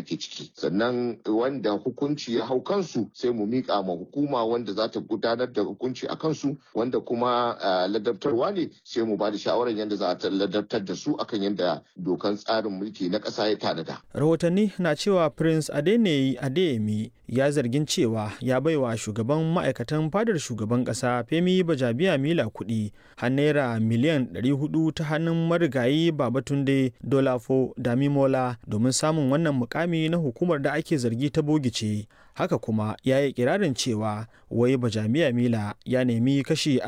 ake ciki sannan wanda hukunci ya hau kansu sai mu miƙa ma hukuma wanda za ta gudanar da hukunci a kansu wanda kuma ladabtarwa ne sai mu ba da shawarar yadda za ta ladabtar da su akan yadda dokan tsarin mulki na ƙasa ya tanada. rahotanni na cewa prince adeneyi adeyemi ya zargin cewa ya baiwa shugaban ma'aikatan fadar shugaban ƙasa femi bajabiya mila kuɗi har naira miliyan 400 ta hannun marigayi babatunde dolafo damimola domin samun wannan mukami na hukumar da ake zargi ta bogice haka kuma ya yi kirarin cewa wai bajamiya mila ya nemi kashi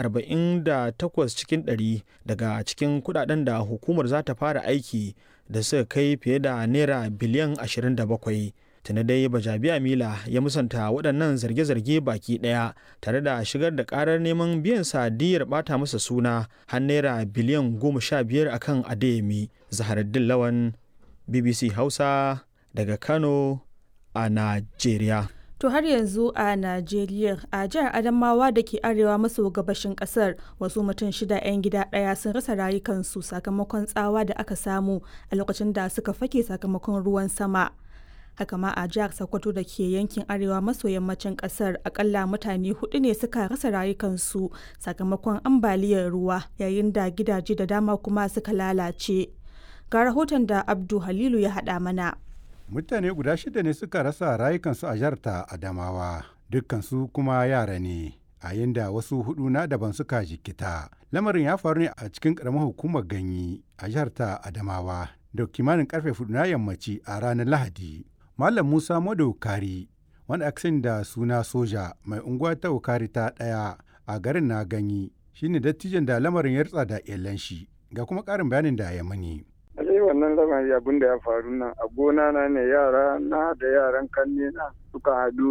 48 cikin 100 daga cikin kudaden da hukumar za ta fara aiki da suka kai fiye da naira biliyan 27 tuni dai bajabiya mila ya musanta waɗannan zarge-zarge baki ɗaya tare da shigar da ƙarar neman biyan sadiyar ɓata masa suna har naira biliyan goma sha biyar akan adeyemi zaharaddin lawan bbc hausa daga kano a najeriya To har yanzu a Najeriya a jihar Adamawa da ke arewa maso gabashin kasar wasu mutum shida 'yan gida ɗaya sun rasa rayukansu sakamakon tsawa da aka samu a lokacin da suka fake sakamakon ruwan sama. Haka ma a jihar Sokoto da ke yankin arewa maso yammacin kasar akalla mutane hudu ne suka rasa rayukansu sakamakon ambaliyar ruwa yayin da gidaje da dama kuma suka lalace. Ga rahoton da Abdu Halilu ya haɗa mana. mutane guda shida ne suka rasa rayukansu a jihar ta adamawa dukkansu kuma yara ne a yinda wasu hudu na daban suka jikita lamarin ya faru ne a cikin karamar hukumar ganyi a jihar ta adamawa da kimanin karfe hudu na yammaci a ranar lahadi malam musa madaukari wanda aka sani da suna soja mai unguwa ta ukari ta daya a garin na ganyi shine dattijan da lamarin ya rutsa da iyalan shi ga kuma karin bayanin da ya mani Alai wannan lamari abin da ya faru nan a gona na ne yara na da yaran kanne na suka haɗu